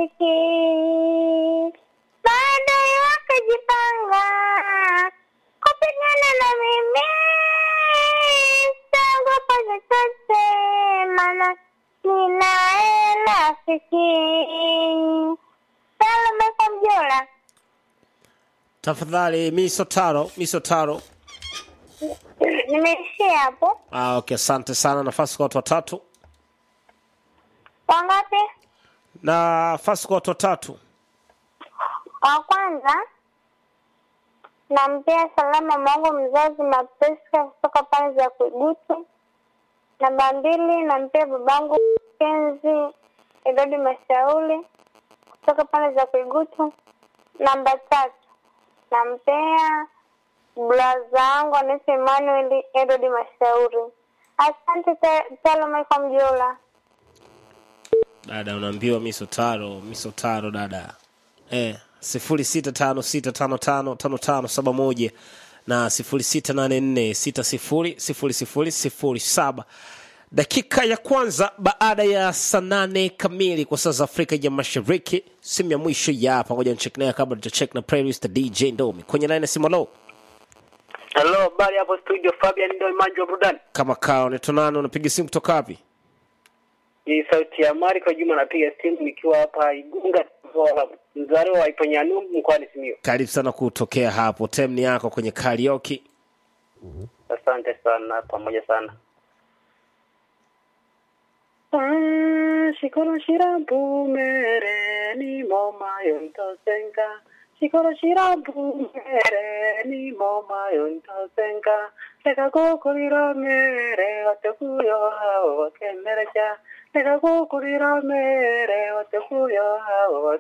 rafiki, maadui wakajipanga kupigana na mimi, sitaogopa chochote, maana ninaye rafiki. Salome Kamjola. Tafadhali Misotaro, Misotaro. Nimeishia hapo. Ah, okay, asante sana. Nafasi kwa watu watatu. Wangapi? Nafasi kwa watu watatu. Wa kwanza nampea salama mwangu mzazi Mapeska kutoka pale za Kuigutu. Namba mbili nampea babangu Kenzi Edodi Mashauri kutoka pale za Kuigutu. Namba tatu nampea blaza wangu anaitwa Emmanuel Edodi Mashauri. Asante Ta- Salome kwa mjola. Dada unaambiwa Misotaro, Misotaro dada. Eh, sifuri sita tano sita tano tano tano tano saba moja na sifuri sita nane nne sita sifuri sifuri sifuri sifuri saba. Dakika ya kwanza baada ya saa nane kamili kwa saa za Afrika ya Mashariki, simu ya mwisho ya hapa, ngoja nicheck naye kabla tujacheck na playlist ya DJ Ndomi kwenye line ya simu. Lo, Hello, habari hapo studio Fabian ndio Manji wa burudani. kama kao netonano, unapiga simu kutoka wapi? Hii sauti ya Mariko Juma napiga simu nikiwa hapa Igunga mzaliwa wa Iponyanumbu mkoani Simiyu. Karibu sana kutokea hapo, time ni yako kwenye karaoke. Asante sana pamoja sana. Shikoro shirabu mere ni moma yontosenga Shikoro shirabu mere ni moma yontosenga Leka kukurira mere watekuyo hao wakemereja Leka kukurira mere watekuyo hao